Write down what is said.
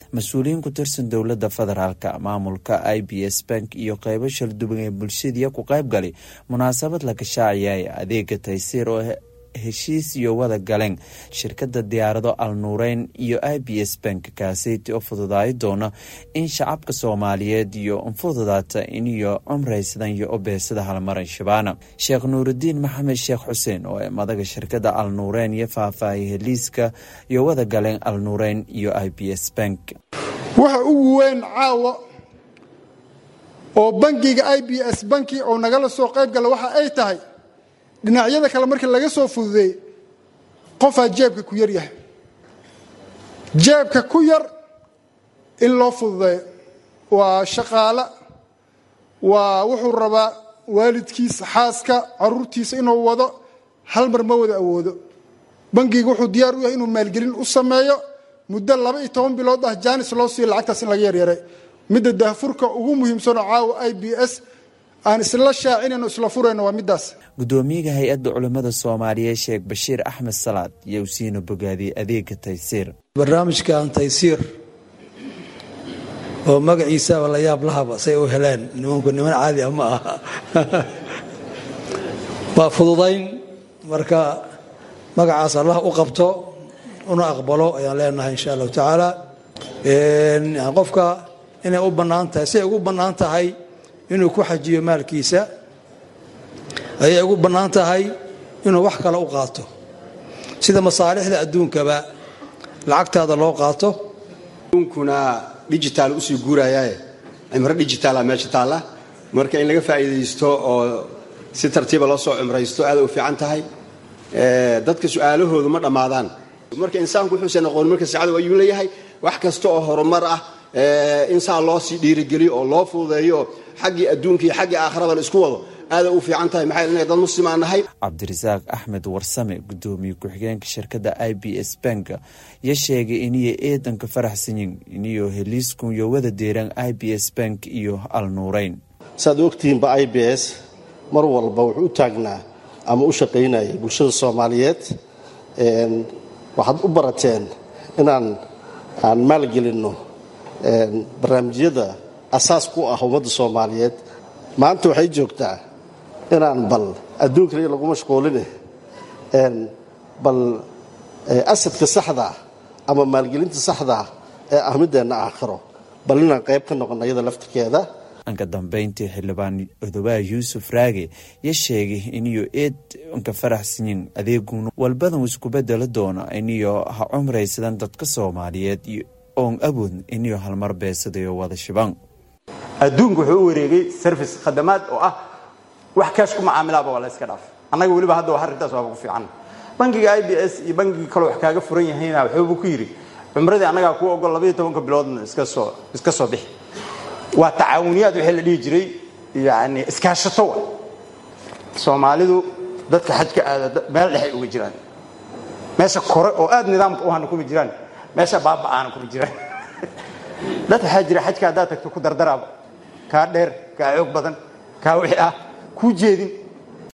mas-uuliyiin ku tirsan dowladda federaalka maamulka i b s bank iyo qeybo shalduban ee bulshadiya ku qayb galay munaasabad la gashaaciyay adeega taysiir oo heshiis iyo wada galeen shirkada diyaarado al nuureyn iyo i b s bank kaaseyti oo fududaayi doona in shacabka soomaaliyeed iyo fududaata iniyo cumraysadan iyo obeesada halmaran shabaana sheekh nuurudiin maxamed sheekh xuseen oo ee madaga shirkada al nuureyn iyo faahfaahiyay heliiska iyo wada galeen al nuureyn iyo i b s bank waxa ugu weyn caawa oo bangiga i b s banki oo nagala soo qayb gala waxa ay tahay dhinacyada kale markii laga soo fududeey qofaa jeebka ku yar yahay jeebka ku yar in loo fududeeyo waa shaqaale waa wuxuu rabaa waalidkiisa xaaska caruurtiisa inuu wado hal mar ma wada awoodo bangiga wuxuu diyaar u yahay inuu maalgelin u sameeyo muddo laba iyo toban bilood ah jaanis loo siiyo lacagtaas in laga yaryaray midda daahfurka ugu muhiimsanoo caawa i b s aan isla shaacinayno isla furayno waa middaas gudoomiyaha hay-adda culimmada soomaaliyeed sheekh bashiir axmed salaad iyo usiina bogaadiyey adeega taysiir barnaamijkan taysiir oo magaciisaaba la yaab lahaba say u heleen nimanku niman caadi ah ma aha waa fududayn marka magacaas allah u qabto una aqbalo ayaan leenahay insha allahu tacaala qofka inay u bannaan tahay siay ugu bannaan tahay inuu ku xajiyo maalkiisa ayay ugu bannaan tahay inuu wax kale u qaato sida masaalixda adduunkaba lacagtaada loo qaato adduunkuna digitaal usii guurayaaye cimro digitaala meesha taalla marka in laga faa'iidaysto oo si tartiiba loo soo cimraysto aada u fiican tahay dadka su-aalahoodu ma dhammaadaan marka insaanku wuxuusan aqoon marka saacadu ayuu leeyahay wax kasta oo horumar ah insaan loo sii dhiirigeliyo oo loo fududeeyo xaggii adduunka iyo xaggii aakhiraba la isku wado aada u fiican tahay maxaa yeele dad muslim aan nahay cabdirasaaq axmed warsame gudoomiye ku-xigeenka shirkadda i b s bank ya sheegay iniyo eedanka faraxsanyin iniyo heliiskun iyo wada deeraan i b s bank iyo al nuureyn saaad ogtihiinba i b s mar walba wuxuu u taagnaa ama u shaqaynayay bulshada soomaaliyeed waxaad u barateen inaan aan maalgelinno barnaamijyada asaas ku ah ummadda soomaaliyeed maanta waxay joogtaa inaan bal adduun kaliya lagu mashquuline bal asadka saxdaa ama maalgelinta saxdaa ee ah mideenna aakhiro bal inaan qayb ka noqono iyada laftirkeeda anka dambeyntii xildhibaan odobaha yuusuf raage ya sheegay iniyo eed anka faraxsanyin adeegun walbadan isku bedelo doona iniyo ha cumraysadan dadka soomaaliyeed oon awood iniyo halmar beesadayo wada shiban adduunku wuxuu u wareegay service khadamaad oo ah wax kaash ku macaamilaaba waa la iska dhaaf annaga weliba hadda waa arrintaas waaba ku fiican bangiga i b s iyo bangigii kale wax kaaga furan yahayna wuxuubu ku yidhi cumradii annagaa kuu ogol labaiyo tobanka biloodna iska soo iska soo bixi waa tacaawuniyaad wixii la dhihi jiray yani iskaashato wa soomaalidu dadka xajka aada meel dhexay uga jiraan meesha kore oo aad nidaamka u hana kuma jiraan meesha baaba'aana kuma jiraan dad waxaa jira xajka haddaad tagto ku dardaraaba kaa dheer kaa xoog badan kaa wixii ah kuu jeedin